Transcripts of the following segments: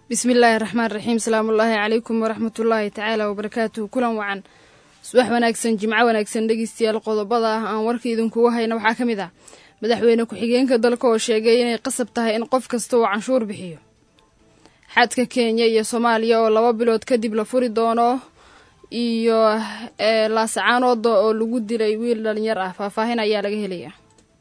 bismillaahi raxmaan raxiim salaamullaahi calaykum waraxmatullaahi tacaala wabarakaatuhu kulan wacan subax wanaagsan jimco wanaagsan dhegeystayaal qodobada ah aan warka idinkugu hayna waxaa ka mid ah madaxweyne ku-xigeenka dalka oo sheegay inay qasab tahay in qof kasta uu canshuur bixiyo xadka kenya iyo soomaaliya oo laba bilood kadib la furi doono iyo laasacaanooda oo lagu dilay wiil dhalinyar ah faahfaahin ayaa laga helaya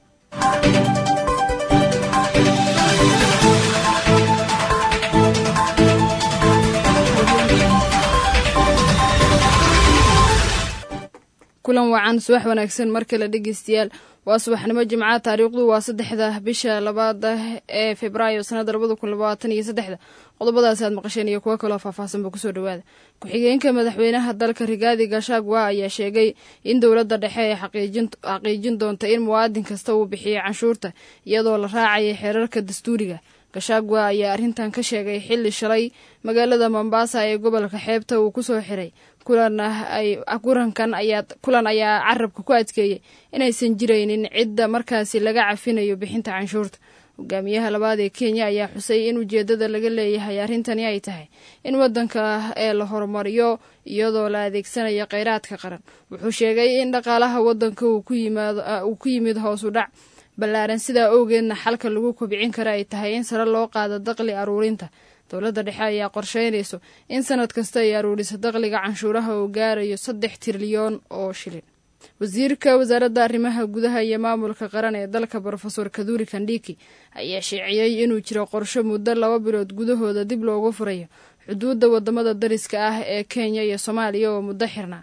kulan wacan subax wanaagsan mar kale dhegeystayaal waa subaxnimo jimca taariikhdu waa saddexda bisha labaada ee februaayo sanada labada kun labaatan iyo saddexda qodobadaasi aad maqasheen iyo kuwo kaloo faahfaahsanba kusoo dhawaada ku-xigeenka madaxweynaha dalka rigaadi gashagwa ayaa sheegay in dowladda dhexe ay xaqiijin doonta in muwaadin kasta uu bixiyo canshuurta iyadoo la raacaya xeerarka dastuuriga gashagwa ayaa arrintan ka sheegay xilli shalay magaalada mombasa ee gobolka xeebta uu kusoo xiray kulankan ayaa kulan ayaa carabka ku adkeeyey inaysan jiraynin cidda markaasi laga cafinayo bixinta canshuurta hogaamiyaha labaad ee kenya ayaa xusay in ujeedada laga leeyahay arrintani ay tahay in wadanka ee la horumariyo iyadoo la adeegsanayo kheyraadka qaran wuxuu sheegay in dhaqaalaha wadanka uu ku yimid hoos u dhac ballaaran sidaa owgeedna xalka lagu kobcin kara ay tahay in sare loo qaado daqli aruurinta dowladda dhexe ayaa qorsheynayso in sanad kasta ay aruuriso daqliga canshuuraha oo gaarayo saddex trilyoon oo shilin wasiirka wasaaradda arrimaha gudaha iyo maamulka qaran ee dalka brofesor kaduri kandhiki ayaa sheeciyey inuu jiro qorsho muddo laba bilood gudahooda dib loogu furayo xuduudda wadamada dariska ah ee kenya iyo soomaaliya oo muddo xirnaa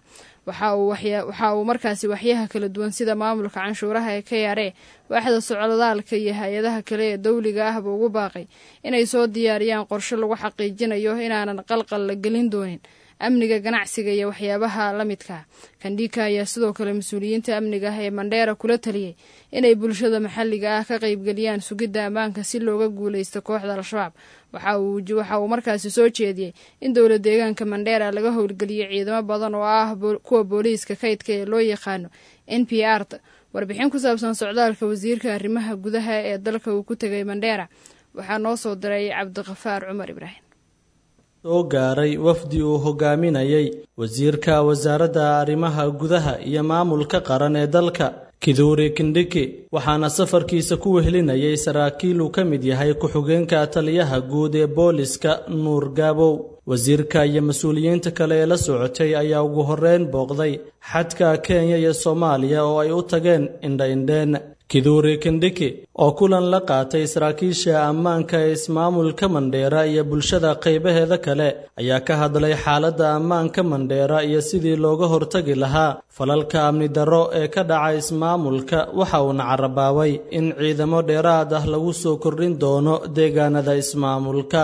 waxa uu markaasi waxyaha kala duwan sida maamulka canshuuraha ee ka yaaree waaxda socdaalka iyo hay-adaha kale ee dowliga ahba ugu baaqay inay soo diyaariyaan qorshe lagu xaqiijinayo inaanan qalqal la gelin doonin amniga ganacsiga iyo waxyaabaha la midkaa kandhika ayaa sidoo kale mas-uuliyiinta amniga ah ee mandheera kula taliyey inay bulshada maxalliga ah ka qaybgeliyaan sugidda ammaanka si looga guuleysto kooxda al-shabaab waxa uu markaasi soo jeediyey in dowla deegaanka mandheera laga howlgeliyo ciidamo badan oo ah kuwa booliiska kaydka ee loo yaqaano n p r ta warbixin ku saabsan socdaalka wasiirka arrimaha gudaha ee dalka uu ku tegay mandheera waxaa noo soo diray cabdiqafaar cumar ibraahim soo gaaray wafdi uu hogaaminayay wasiirka wasaaradda arrimaha gudaha iyo maamulka qaran ee dalka kiduuri kindhiki waxaana safarkiisa ku wehelinayay saraakiil uu ka mid yahay ku-xigeenka taliyaha guud ee booliska nuur gaabow wasiirka iyo mas-uuliyiinta kale ee la socotay ayaa ugu horreyn booqday xadka kenya iyo soomaaliya oo ay u tageen indha-indheen kiduuri kindhiki oo kulan la qaatay saraakiisha ammaanka ee ismaamulka mandheera iyo bulshada qaybaheeda kale ayaa ka hadlay xaaladda ammaanka mandheera iyo sidii looga hortagi lahaa falalka amni darro ee ka dhaca ismaamulka waxa uuna carabaabay in ciidamo dheeraad ah lagu soo kordhin doono deegaanada ismaamulka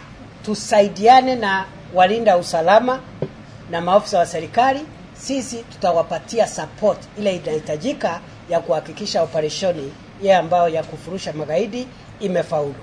tusaidiane na walinda usalama na maafisa wa serikali sisi tutawapatia support ile inahitajika ya kuhakikisha operesheni ile ambayo ya kufurusha magaidi imefaulu.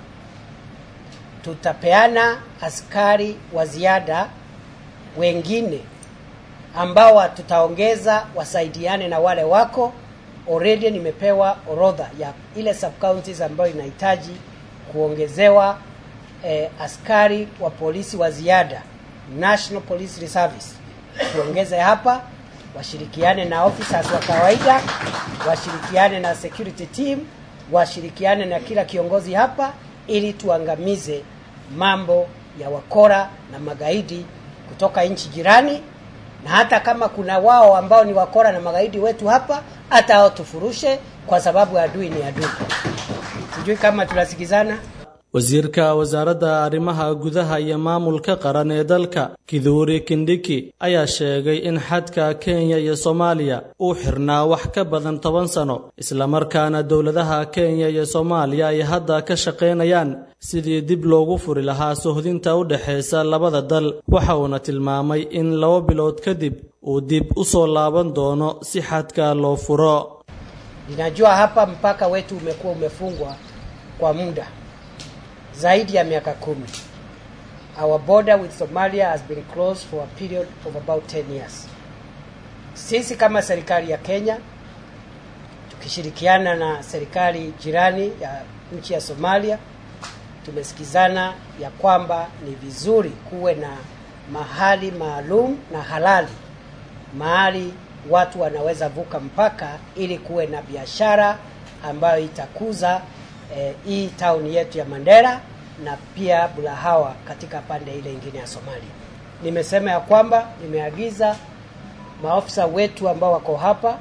Tutapeana askari wa ziada wengine ambao tutaongeza wasaidiane na wale wako already. Nimepewa orodha ya ile sub counties ambayo inahitaji kuongezewa eh, askari wa polisi wa ziada, National Police Reservice, tuongeze hapa washirikiane na officers wa kawaida, washirikiane na security team, washirikiane na kila kiongozi hapa, ili tuangamize mambo ya wakora na magaidi kutoka nchi jirani, na hata kama kuna wao ambao ni wakora na magaidi wetu hapa, hata hao tufurushe, kwa sababu adui ni adui. Sijui kama tunasikizana. wasiirka wasaaradda arrimaha gudaha iyo maamulka qaran ee dalka kiduuri kindhiki ayaa sheegay in xadka kenya iyo soomaaliya uu xirnaa wax ka badan toban sano islamarkaana dowladaha kenya iyo soomaaliya ay hadda ka shaqaynayaan sidii dib loogu furi lahaa sohdinta u dhexaysa labada dal waxa uuna tilmaamay in laba bilood kadib uu dib u soo laaban doono si xadka loo furo ninajua hapa mpaka wetu umekuwa umefungwa kwa muda zaidi ya miaka kumi. Our border with Somalia has been closed for a period of about 10 years. Sisi kama serikali ya Kenya tukishirikiana na serikali jirani ya nchi ya Somalia tumesikizana ya kwamba ni vizuri kuwe na mahali maalum na halali mahali watu wanaweza vuka mpaka ili kuwe na biashara ambayo itakuza eh, hii town yetu ya Mandera na pia Bulahawa katika pande ile ingine ya Somalia. Nimesema ya kwamba nimeagiza maofisa wetu ambao wako hapa,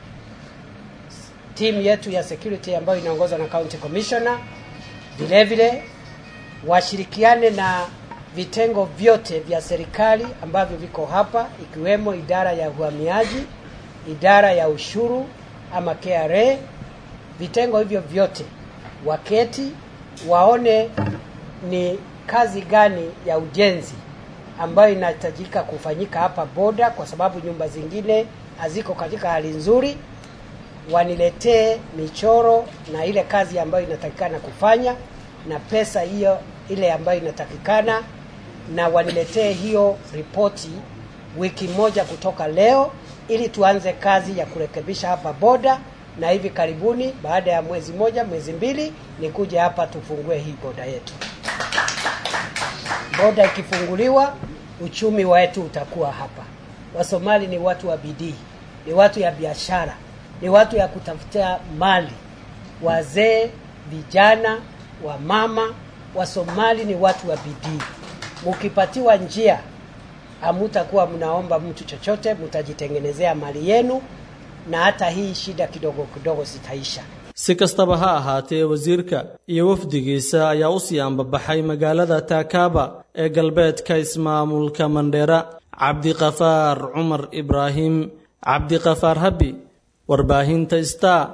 timu yetu ya security ambayo inaongozwa na county commissioner, vile vile washirikiane na vitengo vyote vya serikali ambavyo viko hapa ikiwemo idara ya uhamiaji, idara ya ushuru ama KRA. Vitengo hivyo vyote waketi waone ni kazi gani ya ujenzi ambayo inahitajika kufanyika hapa boda, kwa sababu nyumba zingine haziko katika hali nzuri. Waniletee michoro na ile kazi ambayo inatakikana kufanya na pesa hiyo ile ambayo inatakikana, na waniletee hiyo ripoti wiki moja kutoka leo, ili tuanze kazi ya kurekebisha hapa boda, na hivi karibuni, baada ya mwezi moja mwezi mbili, nikuje hapa tufungue hii boda yetu. Boda ikifunguliwa, uchumi wetu utakuwa hapa. Wasomali ni watu wa bidii, ni watu ya biashara, ni watu ya kutafutia mali. Wazee, vijana, wamama, Wasomali ni watu wa bidii. Mukipatiwa njia, hamutakuwa mnaomba mtu chochote, mtajitengenezea mali yenu, na hata hii shida kidogo kidogo zitaisha. si kastaba ha ahaatee wasiirka iyo wafdigiisa ayaa u sii ambabaxay magaalada taakaaba ee galbeedka ismaamulka mandheera cabdiqafaar cumar ibraahim cabdiqafaar habi warbaahinta star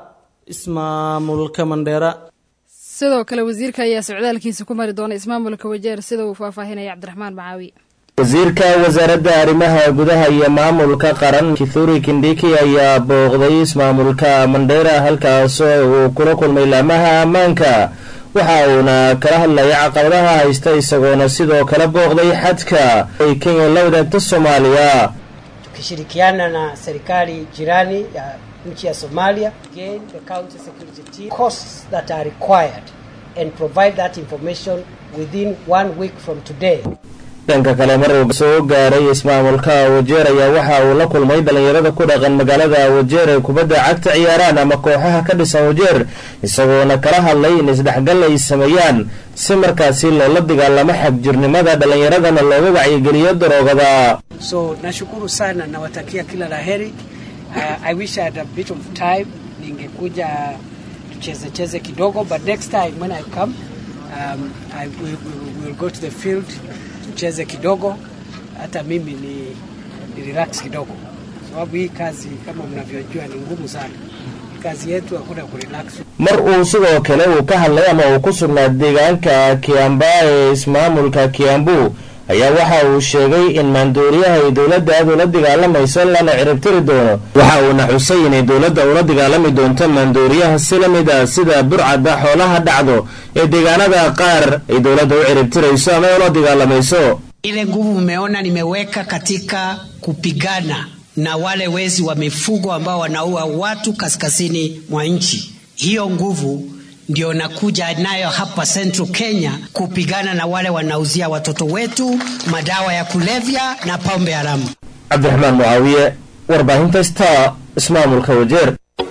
ismaamulka mandheera sidoo kale wasiirka ayaa socdaalkiisa ku mari doona ismaamulka wajeer sida uu faahfaahinaya cabdiraxmaan macaawi wasiirka wasaaradda arrimaha gudaha iyo maamulka qaran kithuri kindhiki ayaa booqday ismaamulka mandheera halkaasoo uu kula kulmay laamaha ammaanka waxa uuna kala hadlaya caqabadaha haysta isagoona sidoo kale booqday xadka ay kenya la wadaagta soomaaliya tukishirikiana na serikali jirani ya nchi ya Somalia again the county security team costs that are required and provide that information within one week from today dhanka kale mar uu soo gaaray ismaamulka wajeer ayaa waxa uu la kulmay dhallinyarada ku dhaqan magaalada wajeer ee kubadda cagta ciyaaraan ama kooxaha ka dhisan wajeer isagoona kala hadlay in isdhexgal ay sameeyaan si markaasi loola dagaalamo xagjirnimada dhallinyaradana looga wacyigeliyo daroogada so nashukuru sana nawatakia kila la heri uh, I wish I had a bit of time ningekuja tucheze cheze kidogo but next time when I come um, I will, will, will go to the field tucheze kidogo hata mimi ni, ni relax kidogo sababu hii kazi kama mnavyojua ni ngumu sana kazi yetu hakuna kurelax mar uu sidoo kale uu ka hadlay ama uu ku sugnaa deegaanka kiamba ee ismaamulka kiambu ayaa waxa uu sheegay in maandooriyaha ay dowladda aad ula dagaalamayso lana ciribtiri doono waxa uuna xusay inay dowladda ula dagaalami doonto maandooriyaha si la mid ah sida burcadda xoolaha dhacdo ee deegaanada qaar ay dowladda u ciribtirayso ama ula dagaalamayso ile nguvu mmeona nimeweka katika kupigana na wale wezi wa mifugo ambao wanaua watu kaskazini mwa nchi. Hiyo nguvu ndio nakuja nayo hapa Central Kenya kupigana na wale wanauzia watoto wetu madawa ya kulevya na pombe haramu. cabdiraxmaan mucaawiye warbaahinta star ismaamulka wajeer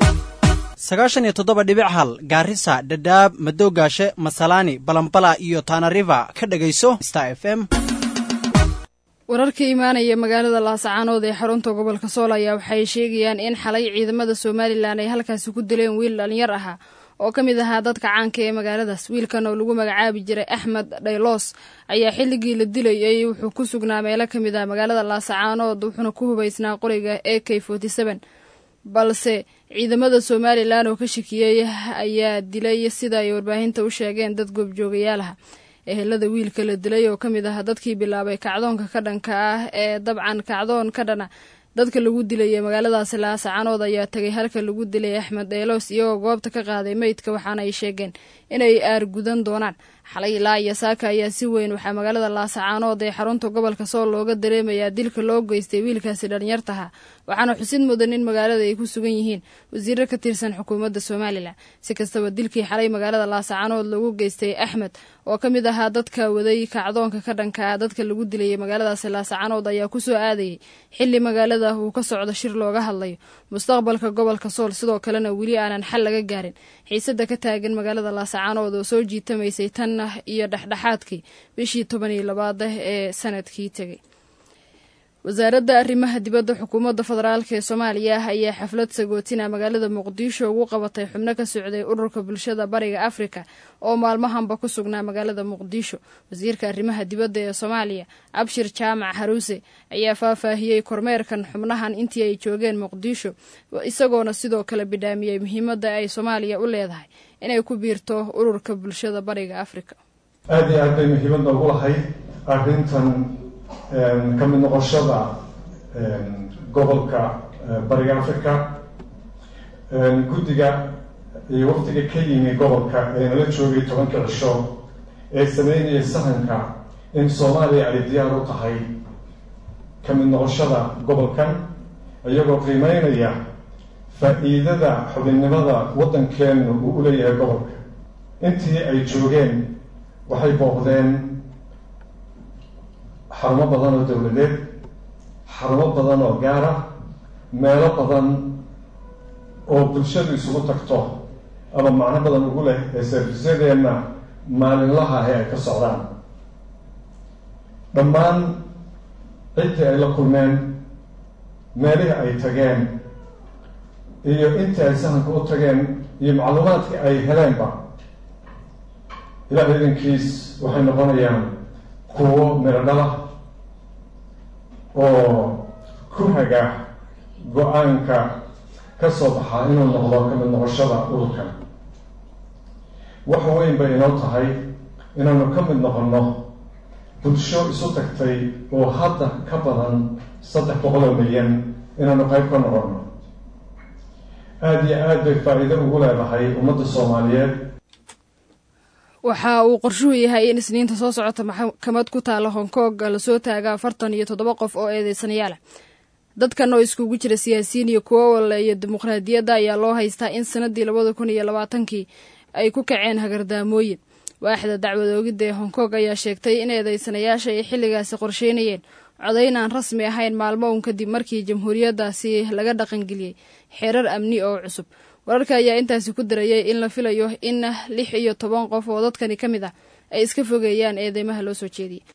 sagaashan iyo toddoba dhibic hal gaarisa dhadhaab madoogaashe masalaani balambala iyo tanariva ka dhegayso star f m wararka imaanaya magaalada laasacaanood ee xarunta gobolka sool ayaa waxay sheegayaan in xalay ciidamada somalilan ay halkaasi ku dileen wiil dhalinyar ahaa oo ka mid ahaa dadka caanka ee magaaladaas wiilkan oo lagu magacaabi jiray axmed dhayloos ayaa xilligii la dilayay wuxuu ku sugnaa meelo ka mid ah magaalada laasacaanood wuxuuna ku hubaysnaa qoriga a k balse ciidamada somalilan oo ka shakiyey ayaa dilay sida ay warbaahinta u sheegeen dad goobjoogayaalaha ehelada wiilka la dilay oo ka mid ah dadkii bilaabay kacdoonka ka dhanka ah ee dabcan kacdoon ka dhana dadka lagu dilay magaaladaasi laasacanood ayaa tagay halka lagu dilay axmed dheeloos iyagoo goobta ka qaaday meydka waxaana ay sheegeen inay aargudan doonaan xalay ilaa iyo saaka ayaa si weyn waxaa magaalada laasacaanood ee xarunta gobolka sool looga dareemayaa dilka loo geystay wiilkaasi dhalinyartaha waxaana xusid mudan in magaalada ay ku sugan yihiin wasiiro ka tirsan xukuumadda somalilan si kastaba dilkii xalay magaalada laasacaanood lagu geystay axmed oo ka mid ahaa dadka waday kacdoonka ka dhanka ah dadka lagu dilayay magaaladaasi laasacaanood ayaa kusoo aadayay xili magaalada uu ka socdo shir looga hadlayo mustaqbalka gobolka sool sidoo kalena weli aanan xal laga gaarin xiisada ka taagan magaalada laasacaanood oo soo jiitamaysay tan iyo dhexdhexaadkii bishii toban iyo labaada ee sanadkii tegay wasaaradda arrimaha dibadda xukuumadda federaalk ee soomaaliya ayaa xaflad sagootina magaalada muqdisho ugu qabatay xubno ka socday ururka bulshada bariga afrika oo maalmahanba ku sugnaa magaalada muqdisho wasiirka arrimaha dibadda ee soomaaliya abshir jaamac haruuse ayaa faahfaahiyey kormeerkan xubnahan intii ay joogeen muqdisho isagoona sidoo kale bidhaamiyey muhiimadda ay soomaaliya u leedahay inay ku biirto ururka bulshada bariga afrika aada iyo aad bay muhiimadda ugu lahayd arrintan ka mid noqoshada gobolka bariga africa guddiga iyo wafdiga ka yimi gobolka ee nala joogay tobanka cisho ee sameynaya sahanka in soomaaliya ay diyaar u tahay ka mid noqoshada gobolkan iyagoo qiimeynaya faa-iidada xubinnimada waddankeenu uu u leeyahay gobolka intii ay joogeen waxay booqdeen xarumo badan oo dowladeed xarumo badan oo gaara meelo badan oo bulshadu isugu tagto ama macno badan ugu leh ee servisyadeenna maalinlaha ahi ay ka socdaan dhammaan ciddii ay la kulmeen meelihii ay tageen iyo intii ay sahanka u tageen iyo macluumaadkii ay heleenba ilaah idankiis waxay noqonayaan kuwo miro dhala oo ku haga go-aanka ka soo baxaa inuu noqdo ka mid noqoshada ururkan wax weyn bay inoo tahay inaanu ka mid noqonno bulsho isu tagtay oo hadda ka badan saddex boqol oo milyan inaanu qayb ka noqonno aada iyo aad bay faa-iido ugu leedahay ummadda soomaaliyeed waxa uu qorshuhu yahay in isniinta soo socota maxkamad ku taala hong kong lasoo taaga afartan iyo toddoba qof oo eedeysanayaala dadkan oo iskugu jira siyaasiyiin iyo kuwo waleeya dimuqraadiyadda ayaa loo haystaa in sanadii labada kun iyo labaatankii ay ku kaceen hagardaamooyin waaxda dacwadoogidda ee hong kong ayaa sheegtay in eedeysanayaasha ay xilligaasi qorsheynayeen codayn aan rasmi ahayn maalmo un kadib markii jamhuuriyaddaasi laga dhaqangeliyey xeerar amni oo cusub wararka ayaa intaasi ku darayay in la filayo in lix iyo toban qof oo dadkani ka mid ah ay iska fogeeyaan eedeymaha loo soo jeediyey